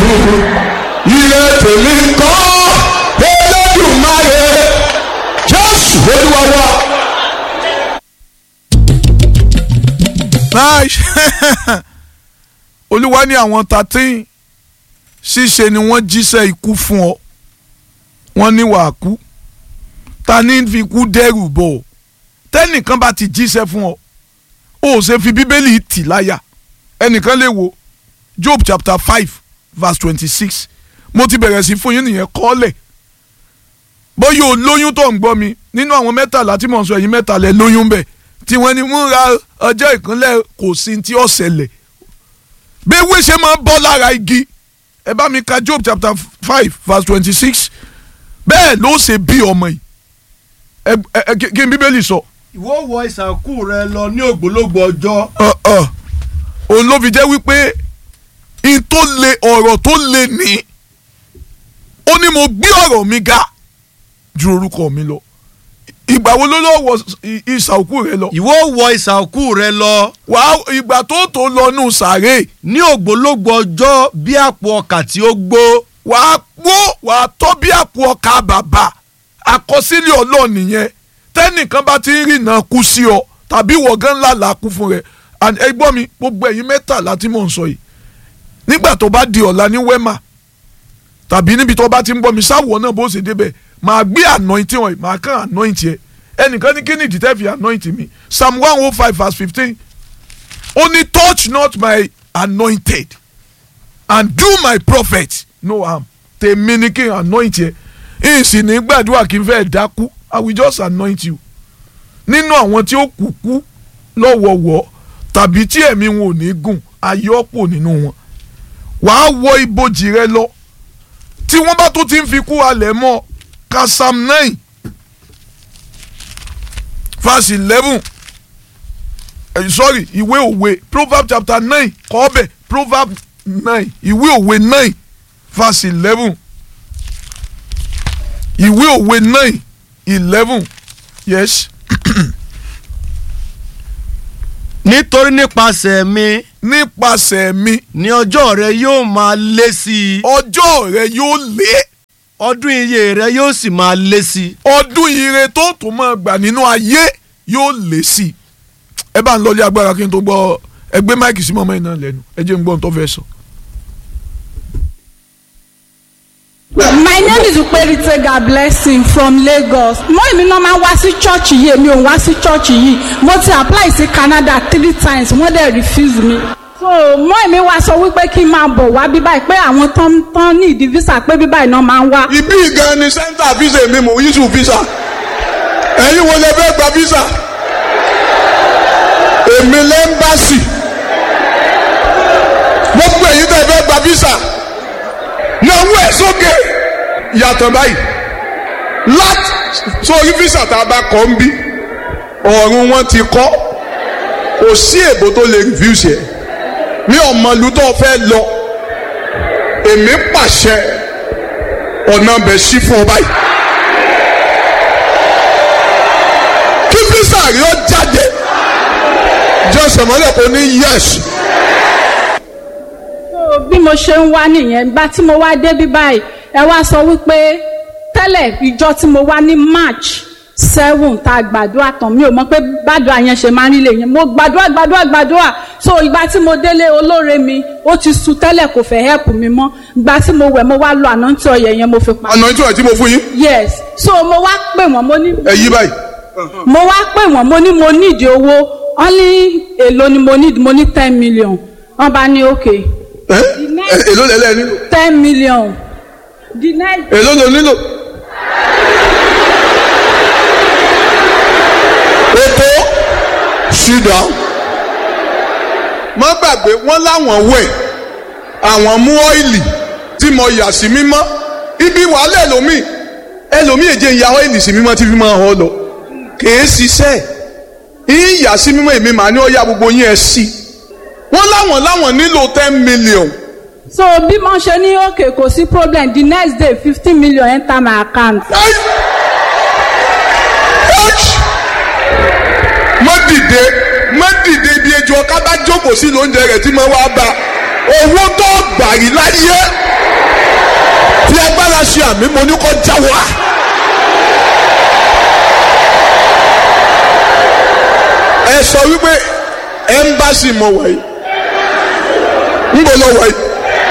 ilé tèmi kọ́ Olódùmarè Jésù Olúwa wa. nice olúwa ní àwọn thirteen ṣíṣe ni wọ́n jíṣẹ́ ikú fún ọ wọ́n ní wàá kú ta ní fi kú dẹ́rù bọ̀ ọ́ tẹ́nìkan bá ti jíṣẹ́ fún ọ ó ṣe fi bíbélì tì láyà ẹnìkan lè wo job chapter five verse twenty-six mo ti bẹ̀rẹ̀ sí fún yín nìyẹn kọ́lẹ̀ bóyá o lóyún tó ń gbọ́ mi nínú àwọn mẹ́tàlá tí mò ń sọ ẹ̀yin mẹ́tàlá lóyún bẹ́ẹ̀ tí wọ́n ní múra ọjọ́ ìkúnlẹ̀ kò sí tí ó ṣẹlẹ̀ bí ewé ṣe máa bọ́ lára igi ẹ bá mi ka Job chapter five verse twenty-six bẹ́ẹ̀ ló ṣe bí ọmọ yìí ẹ ẹ kí n bíbélì sọ. ìwọ wọ ìsànkú rẹ lọ ní ògbólógbò ọjọ́. Ọ̀, ọ̀, òun ló fi jẹ́ wípé in tó le ọ̀rọ̀ tó le ní ó ní mo gbé ọ̀rọ̀ mi ga ju orúkọ mi lọ ìgbà wo ló lọ wọ ìsà òkú rẹ lọ ìwọ wọ ìsànkú rẹ lọ wàá ìgbà tó tó lọ nù sàárè ní ògbólógbò ọjọ́ bí àpò ọkà tí ó gbó. wàá gbó wàá tọ́ bí àpò ọkà bàbà àkọsílẹ̀ ọlọ́ọ̀ nìyẹn tẹ́nìkan bá ti ń rìnà kú sí ọ tàbí wọ̀gán ńlá là kú fún rẹ and ẹ gbọ́ mi gbogbo ẹ̀yin mẹ́tàlá tí mò ń sọ yìí nígbà tó bá di ọ̀la ní wẹ́mà tàbí níbi tó bá ti ń gbọ́ mi sáwọ̀ náà bó ṣe débẹ̀ màá gbé anointing wọ̀nyí màá kàn anointing ẹ ẹnìkan ní kí ni ìdítẹ́ fi anointing mi psalm one oh five verse fifteen ó ní touch not my anointed and do my prophet no harm tèmi ni kí n anoint yẹ ìsìn ní gbàdúrà kí n fẹ́ dákú i will just anoint you nínú àwọn tí ó kú kú lọ́wọ́wọ́ tàbí tí ẹ̀mí wọn ò ní gùn ayọ́pọ̀ nínú wọn wàá wọ ibojì rẹ lọ tí wọ́n bá tó ti ń fi kú alẹ̀ mọ́ ka psalm nine verse eleven eh, sorry ìwé òwe proverb chapter nine kọ́ ọbẹ̀ proverb nine ìwé òwe nine verse eleven ìwé òwe nine eleven yes nítorí nípasẹ̀ mi nípasẹ̀ mi ní ọjọ́ rẹ yóò máa lé sí i ọjọ́ rẹ yóò lé ọdún iye rẹ yóò sì máa lé sí i. ọdún ire tó tún máa gbà nínú ayé yóò lé sí i ẹ bá ń lọlé agbára kí n tó gbọ́ ẹgbẹ́ máìkì sí mọ́mọ́ iná lẹ́nu ẹ jẹ́ n gbọ́ ohun tó fẹ́ sọ. My name is Uperitega Blessing from Lagos. Mo èmi náà máa ń wá sí church yìí, èmi ò ń wá sí church yìí. Mo ti apply sí Canada three times, wọ́n dẹ̀ refuse me. So mo èmi wá sọ wípé kí n máa bọ̀ wá bí báyìí pé àwọn tán tán ní ìdí visa pé bí báyìí náà máa ń wá. ibi gan ni sẹ́ńtà visa mi mò ń yíṣù visa ẹ̀yin wo lè fẹ́ gba visa èmi lẹ́ńbàṣì gbogbo èyí tẹ́ fẹ́ gba visa náwó ẹ̀ sókè yàtọ̀ báyìí láti sórí visa tá a bá kọ́ ń bí ọ̀run wọn ti kọ́ kò sí èbó tó lè refuse ẹ̀ ní ọmọlú tó fẹ́ lọ èmi pàṣẹ ọ̀nà bẹ̀ sí fún ọ báyìí. kí físà rí ọ jáde jọ́sẹ̀ mọ́lẹ̀ kò ní yẹ́sì. So bí mo ṣe ń wá nìyẹn gba tí mo wá dé bí báyìí ẹ wá sọ wípé tẹ́lẹ̀ ìjọ tí mo wá ní March seven tá a gbàdúrà tán mi ò mọ̀ pé gbàdúrà yẹn ṣe máa ń rí lè yẹn mo gbàdúrà gbàdúrà gbàdúrà so ìgbà tí mo délé olóore mi ó ti sú tẹ́lẹ̀ kò fẹ́ help mi mọ́ ìgbà tí mo wẹ̀ mo wá lo àná tí ọyẹ yẹn mo fi pa. àná tí wọ́n ti mo fún yín yes so mo wá pè wọ́n mo ní ẹ yí báyìí. mo wá pè wọ́n mo ní mo nídìí owó wọ́n ní èlò ni mo nídìí mo ní ten million wọ́n bá ní okay ẹ ẹ èló lẹ́lẹ́ nílò ten million the next èló ló nílò. ètò sit down. má gbàgbé wọ́n láwọn wẹ̀ àwọn mú ọ́ìlì tí mo yà sí mímọ́ ibi wàhálà ẹlòmíì ẹlòmíì èjè ń ya ọ́ìlì sí mímọ́ tí fi máa hàn lọ kèé ṣiṣẹ́ ìyà sí mímọ́ èmi màá ní ó yá gbogbo yín ẹ sí wọ́n láwọn láwọn nílò ten million so bí mo ṣe ní okay kò sí problem the next day fifteen million enter my account. Ai! Ouch! má dìde má dìde ibi ejò ọ̀ká bá jókòó sí lóúnjẹ rẹ̀ tí mo wá bá owó tó gbà rí láyé bá ṣe àmì mo ní kó jáwọ́ á. ẹ sọ wípé ẹ́mbásì mo wà yìí ń bọ̀ lọ wà yìí.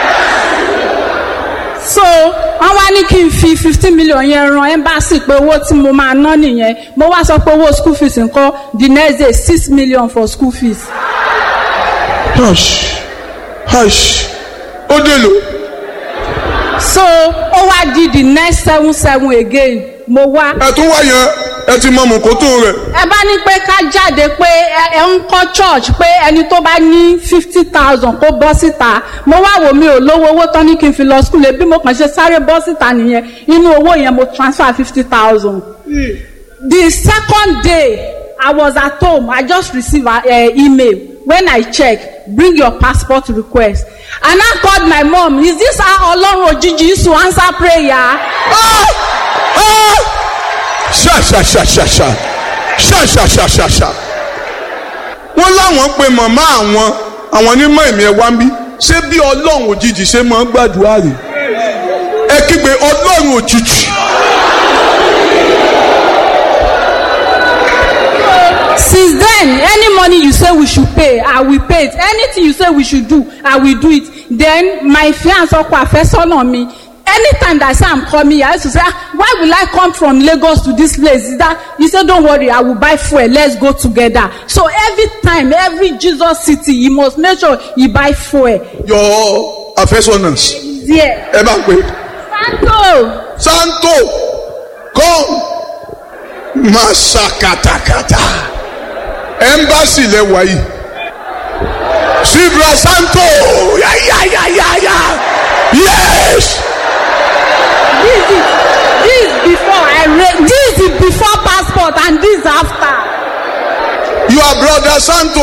so wọ́n wá ní kí n fi fifteen million yẹn ran embassy pé owó tí mo máa ná nìyẹn mo wá sọ pé owó school fees nǹkan the next day six million for school fees. hush hush ó dèlò so ó wá di the next seven seven again mo wá. ẹ tún wá yẹn ẹ ti mọ mọ̀kótó rẹ̀ ẹ bá ní pé ká jáde pé ẹ ẹ ń kọ́ church pé ẹni tó bá ní fifty thousand kó bọ́ síta mo wá wò mí ò lówó owó tán ní kí n fi lọ school bí mo kàn ṣe sáré bọ́ síta nìyẹn inú owó yẹn mo transfer fifty thousand. the second day I was at home I just received an uh, email when I check bring your passport request and I called my mom is this how Ọlọ́run òjijì used to answer prayer. ṣàṣàṣàṣàṣà ṣàṣàṣàṣàṣà wọ́n láwọn pe màmá àwọn àwọn onímọ̀ ẹ̀mí ẹ̀ wá ń bí ṣé bí ọlọ́run òjijì ṣe máa ń gbàdúrà rè ẹ kígbe ọlọ́run òjijì since then any money you say we should pay i will pay it anything you say we should do i will do it then my fiance ọkọ àfẹ́sọ́nà mi anytime that i say i'm coming i used to say ah why will i come from lagos to this place is that he say don't worry i will buy fuel let's go together so every time every jesus city you must make sure you buy fuel your affectionate there ẹ bá ń pè santo santo come masakatakata embassy lẹwa yìí sibra santo yayayayaya yes this is this is before i re this is before passport and this after. your brother santo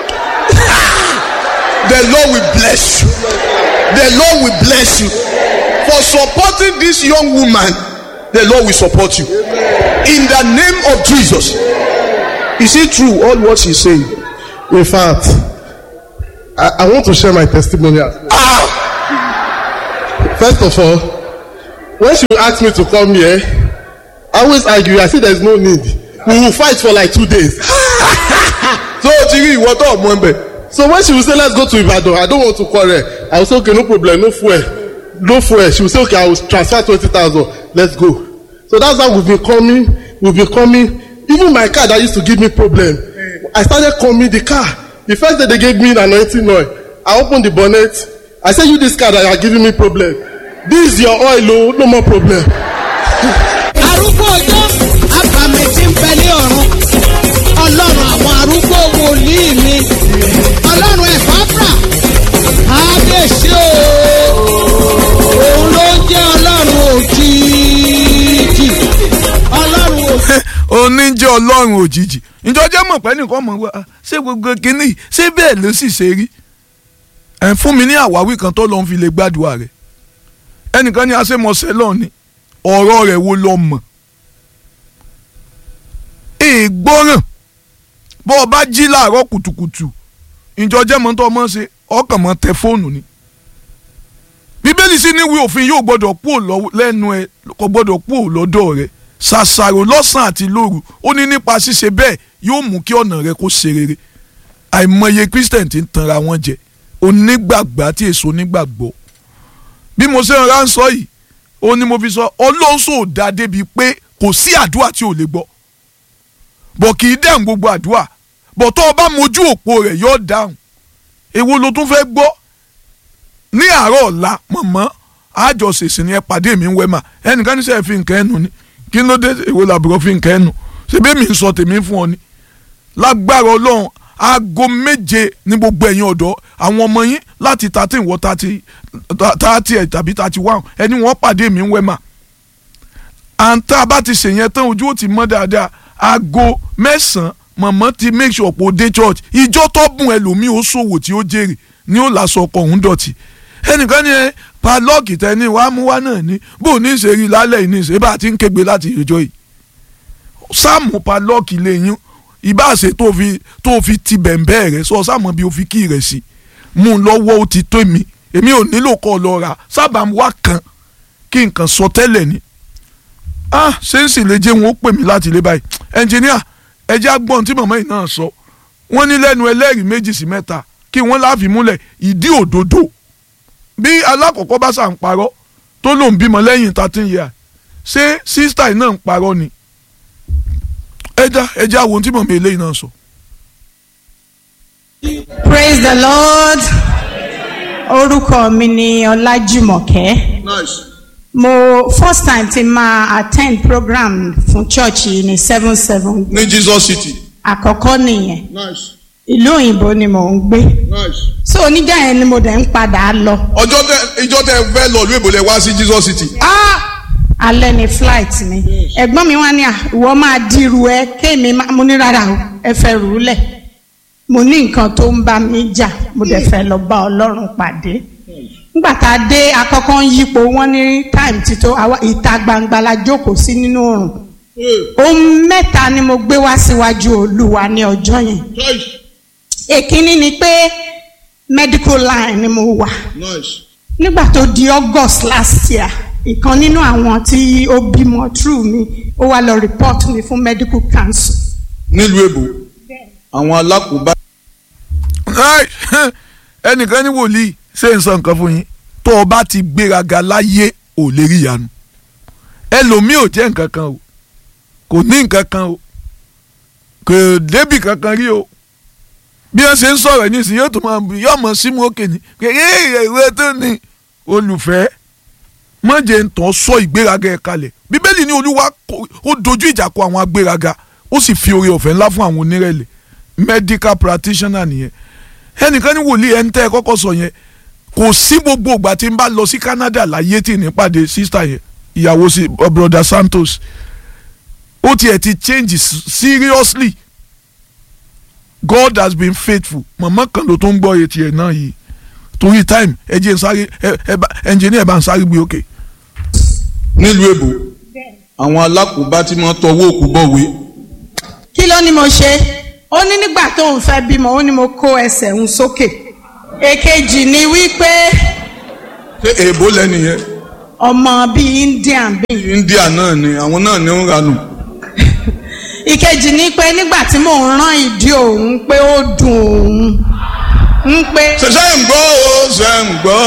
the lord will bless you the lord will bless you for supporting this young woman the lord will support you in the name of jesus is it true all what she saying In fact, I, I want to share my testimony. as well. ah First of all, when she asked me to come here, I always argue. I say there's no need. We will fight for like two days. so o ti rí ìwọ tó ọmọ ẹbẹ So when she will say, let's go to Ibadan, I don't want to quarrel. I will say, okay, no problem, no fuel. No fuel. She will say, okay, I will transfer 20,000. Let's go. So that's how we've been coming. We've been coming. Even my car that used to give me problem. I started coming the car. The first day they gave me an anointing oil. I opened the bonnet. I said, you this car that are giving me problem. This is your oil, oh, no more problem. arúgbó ọjọ́ àbàmì tí ń bẹ ní ọ̀run ọlọ́run àwọn arúgbó wòlíì mi ọlọ́run ẹ̀fáfrà kábíyèsí o òun ló ń jẹ́ ọlọ́run òjijì ọlọ́run òjijì. oníjẹ́ ọlọ́run òjijì ìjọjẹ́ mọ̀ pé nìkan mọ̀ wá ṣé gbogbo kínní yìí, ṣé bẹ́ẹ̀ ló sì ṣe rí ẹ̀ fún mi ní àwáwí kan tó lọ́n fi lè gbàdúrà rẹ̀ ẹnìkan ní aṣẹ́mọṣẹ́ lọ́ọ̀ ni ọ̀rọ̀ rẹ̀ wo lọ mọ̀ ìgbọ́ràn bó o bá jí láàárọ̀ kùtùkùtù ìjọjẹ́ mọ́ tó mọ́ ṣe ọkàn mọ́ tẹ fóònù ni bíbélì sì ní ìwé òfin yóò gbọ́dọ̀ kú lẹ́nu ẹ kò gbọ́dọ̀ kú lọ́dọ̀ rẹ ṣàṣàrò lọ́sàn àti lóru ó ní nípa ṣíṣe bẹ́ẹ̀ yóò mú kí ọ̀nà rẹ kó ṣe rere àìmọye christian ti ń tanra wọn jẹ onígbàgbà àti èso onígbàgbọ́ bí mo ṣe ń ránṣọ yìí ó ní mo fi sọ ọlọ́sọ̀ ò dá débi pé kò sí àdúrà tí ò lè gbọ́ bọ̀ kì í dáhùn gbogbo àdúrà bọ̀ tó o bá mojú òpó rẹ̀ yóò dáhùn èwo ló tún fẹ́ gbọ́ ní àárọ̀ ọ̀la mọ̀mọ́ àjọṣèṣì ni ẹ pàdé mi ń wẹ́ mà ẹnìkan ní sẹ́ẹ̀ fi nǹkan ẹnu ni kí ló dé èwo làbúrò fi nǹkan ẹnu ṣebí mi ń sọ tèmi fún ọ ni lágbára ọlọ́run aago méje ní gbogbo ẹ̀yin ọ̀dọ́ àwọn ọmọ yín láti thirteen wọ thirty thirty ẹ̀ tàbí thirty one ẹni wọ́n pàdé mi ń wẹ́ mà àǹtá bá ti ṣèyẹn tán ojú ó ti mọ́ dáadáa aago mẹ́sàn-án mọ̀mọ́ ti make sure pé ó dé church ìjọ tó bùn ẹlòmíì ó ṣòwò tí ó jèrè ní ó làṣọ ọkọ̀ òun dọ̀tí ẹnìkan ní ẹ padlọ́ọ̀kì tẹ́ni wàá mú wá náà ní bó ní ìṣèrí lálẹ́ yìí ní ìṣe bá a ti ń kégbe láti ìjọ yìí sáàmù padlọ́ọ̀kì lè yín ìbáṣe tó fi tó fi ti bẹ̀m̀bẹ́ rẹ̀ sọ sáàmù bí o fi kí rẹ̀ sí mú un lọ́wọ́ ó ti tó mi èmi ò nílò kọ́ lọ rà sábà wá kan kí nǹkan sọ tẹ́lẹ̀ ni ah ṣé ń sì lè jẹ́ wọn ó pè mí láti ilé báyìí ẹnjìníà ẹjẹ́ agbọ́n tí màmá yìí náà sọ wọ́n ní lẹ́nu ẹlẹ́rìí méjì sí mẹ́ta kí wọ́n láàfin múlẹ̀ ìdí òdodo bí alákọ̀ọ́kọ́ bá ṣà ń parọ́ tó lòun bímọ lẹ́yìn thirteen years ṣé sísítà yìí náà ń parọ́ ni ẹja ẹja àwọn ohun tí màmá eléyìí náà sọ. praise the lord orúkọ mi ni ọlájùmọ̀kẹ́ mo first time ti máa attend program fún church yìí ní seven seven ní jesus city. àkọ́kọ́ nìyẹn nice ìlú òyìnbó ni mò ń gbé nice. so oníjà yẹn ni mo dẹ̀ ń padà lọ ọjọ́ tẹ ìjọ tẹ fẹ́ lọ ìlú èbó lẹ wá sí jesus city. ah alẹ́ ni flight mi ẹ̀gbọ́n mi wá ní à ìwọ máa dirú ẹ kéèmí má- mo ní rárá o ẹ fẹ́ rù ú lẹ̀ mo ní nǹkan tó ń bá mi jà mo dẹ̀ fẹ́ lọ bá ọlọ́run pàdé nígbà tá a dé akọ́kọ́ ń yípo wọ́n ní time ti tó àwa ìta gbangba la jókòó sí nínú oòrùn ohun mẹ́ta ni mo gbé wá síwájú olúwa ní ọjọ́ yẹn èkínní ni pé medical line ni mo wà nice. nígbà tó di august last year ìkan nínú àwọn tí ó bímọ through mi ó wá lọ report mi fún medical council nílùú èbó àwọn alákòóbá. Ai, ẹnìkan ní wòlíì ṣé n sọ nǹkan fún yín tó o bá ti gbéraga láyé ò lè rí ìyanu ẹlòmíì ò jẹ́ nǹkan kan o kò ní nǹkan kan o kò débì kankan rí o bí wọ́n ṣe ń sọ̀rọ̀ nísìnyí yóò tún máa yóò mọ̀ símú òkè ní kékeré ìwé tó ní olùfẹ́ mọ̀jẹ̀ ń tàn sọ ìgbéraga ẹ̀ kalẹ̀ bíbélì ní olúwa kò- ó dojú ìjà kọ àwọn agbéraga ó sì fi oore ọ̀fẹ́ ńlá fún àwọn onírẹ̀lẹ̀ medical practitioner nìyẹn ẹnìkan ní wòlíì ẹni tẹ́ ẹ kọ́kọ́ sọ yẹn kò sí gbogbo ìgbà tí n bá lọ sí Canada láyé tí ní pàdé sísítà yẹn ìyàwó sí broda Santos ó tiẹ̀ ti change s- seriously God has been faithful màmá kan ló tó ń gbọ́ etí ẹ̀ náà yìí torí time ẹ jẹ́ n sáré ẹ ẹ bá engineer bá ń sáré gbé òkè. nílùú èbó àwọn alákòóbá tí wọ́n tọwọ́ òkú bọ̀wé. kí ló ní mo ṣe ó ní nígbà tó ń fẹ́ bímọ ó ní mo kó ẹsẹ̀ ń sókè èkejì ni wípé ṣé èbó lẹ́nìyẹn ọmọ bíi indian bíi india náà ni àwọn náà ní ń ranù. ìkejì ni pé nígbà tí mò ń rán ìdí òun pé ó dùn òun ń pé ṣẹṣẹ ń gbọ́ o ṣe ń gbọ́.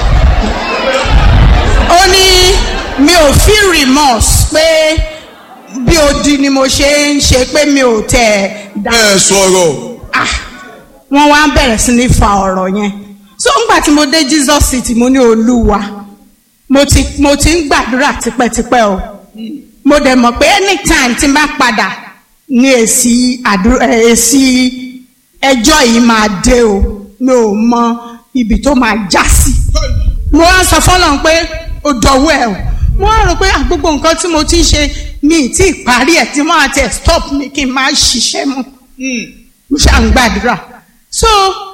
ó ní mi ò feel remorse pé bí odi ni mo ṣe ń ṣe pé mi ò tẹ̀ dá ẹ sọ̀rọ̀ ah wọ́n wá bẹ̀rẹ̀ sí ní fa ọ̀rọ̀ yẹn so ńgbà tí mo dé Jesus city mo ní olúwa mo ti mo ti ń gbàdúrà tipẹ́tipẹ́ o mo dẹ̀ mọ̀ pé anytime tí n bá padà ní èsì àdúrà ẹ̀, èsì ẹjọ́ yìí máa dé o mi ò mọ ibi tó máa já sí mo wá sọ fọlọ́n pé ó dọ̀wọ́ ẹ̀ o mo wá rò pé ah, gbogbo nǹkan tí mo ti ń ṣe mi ì tí ì parí ẹ̀ tí wọ́n á tẹ̀ stop mi kí n máa ṣiṣẹ́ mọ́ mo ṣáà ń gbàdúrà so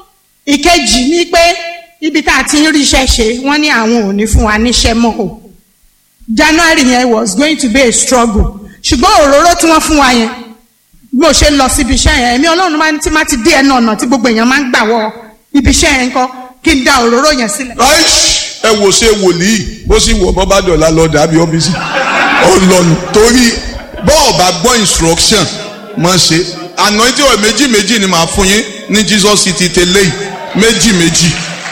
ìkejì ni pé ibi tá a ti ń ríṣẹ́ ṣe wọ́n ní àwọn ò ní fún wa níṣẹ́ mọ́ o january yẹn was going to be a struggle ṣùgbọ́n òróró tí wọ́n fún wa yẹn bí mo ṣe lọ síbi iṣẹ́ yẹn èmi ọlọ́run máa ń tí má ti dé ẹnu ọ̀nà tí gbogbo èèyàn máa ń gbà wọ ibi iṣẹ́ yẹn kọ́ kí n da òróró yẹn sílẹ̀. Aish, ẹ wò ṣe wòlíì bó sì wọ bọ́bá dọ̀la lọ dàbí ọ́fíìsì ó lọ́nu torí bọ́ọ̀ bá gbọ́ instruction mọ̀ ṣe àná tí ọ̀ méjì méjì ni màá fún yín ní Jesus city tẹ́lẹ̀ yìí méjì méjì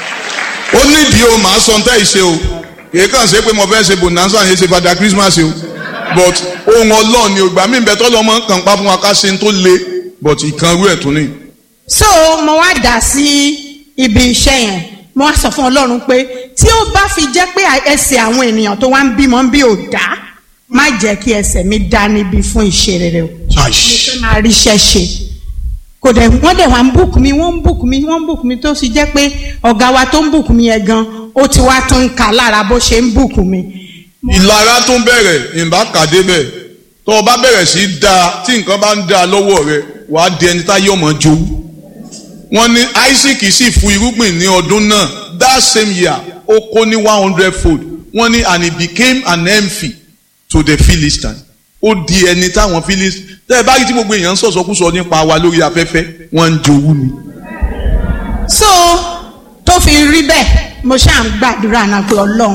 ó nídìí o màá sọ ntẹ́ ìṣe o kìí kàn ṣe pé mo fẹ́ ṣe bonanza yẹn ṣe padà Christmas o but ohun ọlọ́ọ̀ ni ògbà mí bẹ́ẹ̀ tọ́lọ́ mọ́ kàn pa fún wa ká ṣe ń tó le but ìkanrú ẹ̀ tún ní. so mo wá dà sí ibi iṣẹ́ yẹn mo wá sọ fún ọlọ́run pé tí ó bá fi jẹ́ pé ẹsẹ̀ àwọn ènìyàn tó wá ń bímọ bí ò dá má jẹ́ kí ẹsẹ̀ mi dá níbi fún ìṣe rere o fẹ́ máa ríṣẹ́ ṣe kò dẹ̀ wọ́n dẹ̀ wá ń bùkún mi wọ́n ń bùkún mi wọ́n ń bùkún mi tó sì jẹ́ pé ọ̀gá wa tó ń bùkún mi yẹn gan ó ti wá tún ń kà lára bó ṣe ń bùkún mi. ìlara tó ń bẹ̀rẹ̀ ìbá kàdé bẹ̀ tó o bá bẹ̀rẹ̀ sí í da tí nǹkan bá ń da lọ́wọ́ rẹ wàá di ẹni táyé ọmọ jowú. wọ́n ní Isaac sì fu irúgbìn ní ọdún náà that same year ó kó ní one hundred fold wọ́n ní and he became an envy to the Philistines ó di ẹni táwọn Philistines tẹ́ ẹ bá rí tí gbogbo èèyàn ń sọ̀sọ́kúsọ nípa wa lórí afẹ́fẹ́ wọ́n ń jowú ni. so tó fi rí bẹ́ẹ̀ mo ṣáà ń gbàdúrà náà pé ọlọ́run kò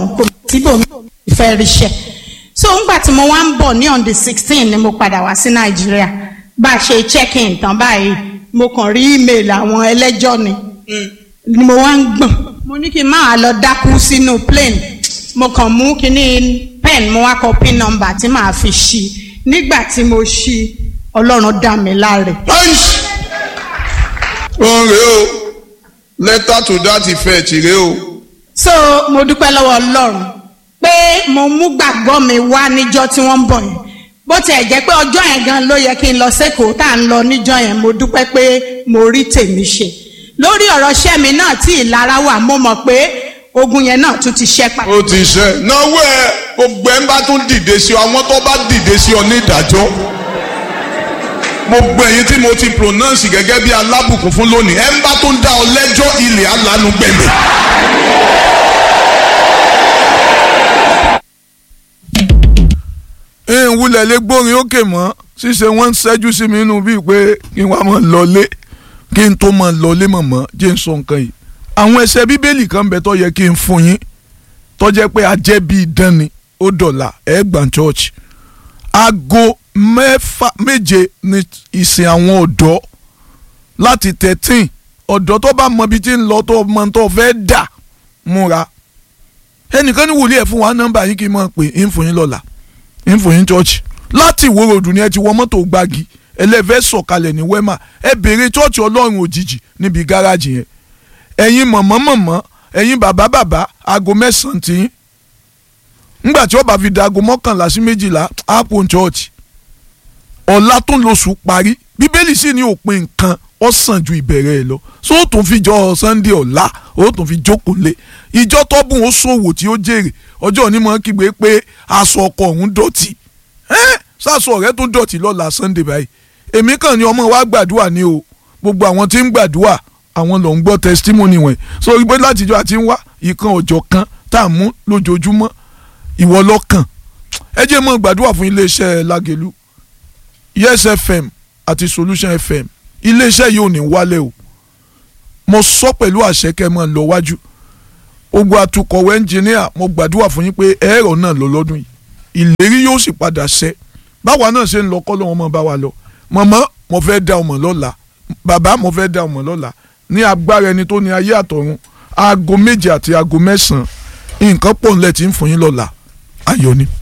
síbòmí ìfẹ́ ríṣẹ́ so ńgbà tí mo wá ń bọ̀ ní on the sixteen ni mo padà wá sí nàìjíríà bá a ṣe check in tán báyìí mo kàn rí email àwọn ẹlẹ́jọ́ ni ni mo wá ń gbọ̀n mo ní kí n máa lọ dákú sínú plane mo kàn mú kíní pen mo wá kọ pin number tí màá fi ṣí nígbà tí mo ṣí ọlọ́run dá mi láre. Aish! Òun rèé o, letter to that effect rèé o. so mo dúpẹ́ lọ́wọ́ ọlọ́run pé mo mú gbàgbọ́ mi wá níjọ́ tí wọ́n ń bọ̀ yẹn bó tiẹ̀ jẹ́ pé ọjọ́ yẹn gan ló yẹ kí n lọ sẹ́kọ̀ọ́ tá à ń lọ níjọ́ yẹn mo dúpẹ́ pé mo rí tèmi ṣe lórí ọ̀rọ̀ iṣẹ́ mi náà tí ìlara wà mo mọ̀ pé ogun yẹn náà tún ti ṣẹ́ padà. Ó ti ṣe. Náwó ẹ gbogbo ẹ ń bá tún dìde sí ọ, àwọn tó bá dìde sí ọ ní ìdájọ́. Gbogbo ẹ̀yin tí mo ti pronounce gẹ́gẹ́ bí alábùkún fún lónìí, ẹ ń bá tún dá ọ lẹ́jọ́ ilẹ̀ alánú gbẹ̀mí. ń wulẹ̀ lé gbórin ókè mọ́ ṣíṣe wọ́n ń ṣẹ́jú sí mi inú bíi pé kí n wá mọ̀ lọlé kí n tó mọ̀ lọlé mọ̀mọ́ jẹ́ n sọ nǹkan yìí. àwọn ẹsẹ̀ bíbélì kan bẹ tó yẹ kí n fún yín tó jẹ́ pé ajẹ́ bíi dán ni ó dọ̀là ẹ̀ẹ́gbàn church. aago mẹ́fà méje ni ìsìn àwọn ọ̀dọ́ láti thirteen ọ̀dọ́ tó bá mọ ibi tí ń lọ tó mọ tó fẹ́ dà múra ẹnìkan ní wòlíì ẹ̀ fún wa nọ́mbà yín kí n mọ̀ pé ń fún yín lọ́la ìfòyín church láti ìwó ròdù ni ẹ ti wọ mọ́tò gbági ẹlẹ́fẹ́ sọ̀kalẹ̀ ní wema ẹ béèrè church ọlọ́run òjijì níbi gáràjì yẹn ẹ̀yin mọ̀mọ́ mọ̀mọ́ ẹ̀yin bàbá bàbá aago mẹ́sàn-án tí yín ńgbà tí ó bá fi da aago mọ́kànlá sí méjìlá apple church ọ̀la tó lóṣù parí bíbélì sì ní òpin nǹkan ó sàn ju ìbẹ̀rẹ̀ ẹ̀ lọ so ó tún fi jọ sunday ọ̀la ó tún fi jókòó lé ìjọ tọ́bùn ó ṣòwò tí ó jèrè ọjọ́ onímọ̀ kígbe pé aṣọ ọkọ òun dọ̀tí sásọ rẹ tó dọ̀tí lọ́la sunday báyìí èmi kàn ní ọmọ wa gbàdúrà ní o gbogbo àwọn tí ń gbàdúrà àwọn ló ń gbọ́ testimony wọ̀nyí so pé látijọ́ àti ń wá ìkan ọjọ́ kan tá a mú lójoojúmọ́ ìwọ lọ́kàn ẹ jẹ́ mọ́ gbàdúrà fún iléeṣẹ́ Lágẹ̀lú yes fm àti solution fm iléeṣẹ́ yìí ò ní wálẹ̀ o mo sọ pẹ̀lú àṣẹ kẹ́ mọ́ lọ wájú ogun atukọ̀wé ẹnjìníà mo gbàdúrà fún yín pé ẹ̀rọ náà lọ lọ́dún yìí ìlérí yóò sì padà ṣẹ báwa náà ṣe ń lọ kọ́ lọ́wọ́ mọ́ bá wa lọ mọ̀mọ́ mo fẹ́ dá ọmọ lọ́la bàbá mo fẹ́ dá ọmọ lọ́la ní agbára ẹni tó ní ayé àtọ̀run aago méje àti aago mẹ́sàn-án nǹkan pọ̀ ńlẹ̀ tí ń fún yín lọ́la ayọ̀ ni.